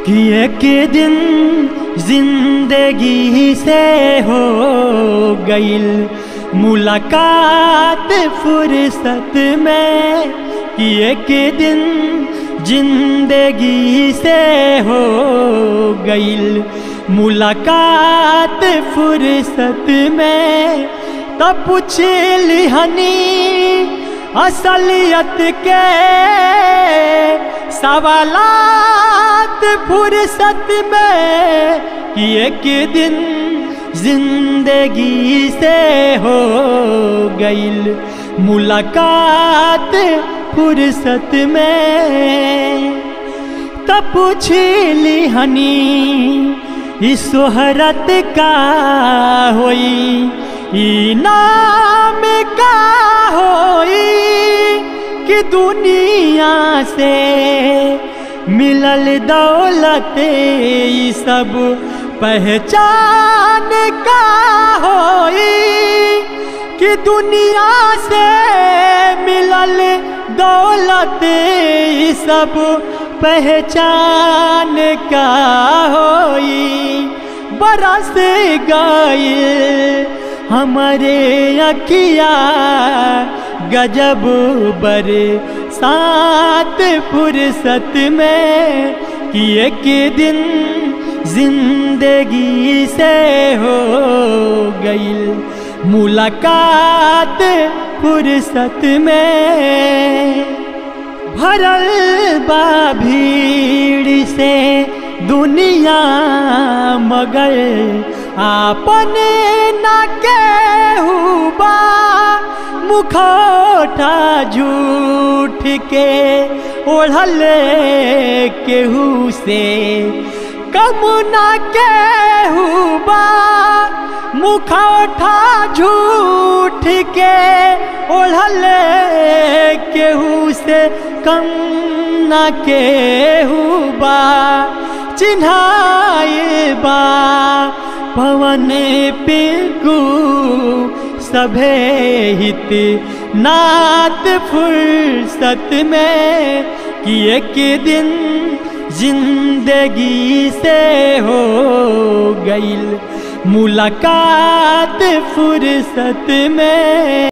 कि एक दिन जिंदगी से हो गईल मुलाकात फुर्सत में कि एक दिन जिंदगी से हो गईल मुलाकात फुर्सत में तब पूछ लिहनी असलियत के सवालात फुर्सत में कि एक दिन जिंदगी से हो गईल मुलाकात फुर्सत में तब पूछ लिहनी इस सोहरत का होई ई नाम का होई कि दुनिया से मिलल दौलत ई सब पहचान का होई कि दुनिया से मिलल दौलत ई सब पहचान का होई बरस गईल हमारे अखिया गजब बर सात फुर्सत में कि एक दिन जिंदगी से हो गईल मुलाकात फुर्सत में भरल बा भीड़ से दुनिया मगर आपन न केहू बा मुखोटा झूठ के ओढ़ल केहू से कम न केहू बा मुखोटा झूठ के ओढ़ल केहू से कम न केहू बा चिन्हाए बा पवन पिंकू सभे हित नात फुर्सत में कि एक दिन जिंदगी से हो गईल मुलाकात फुर्सत में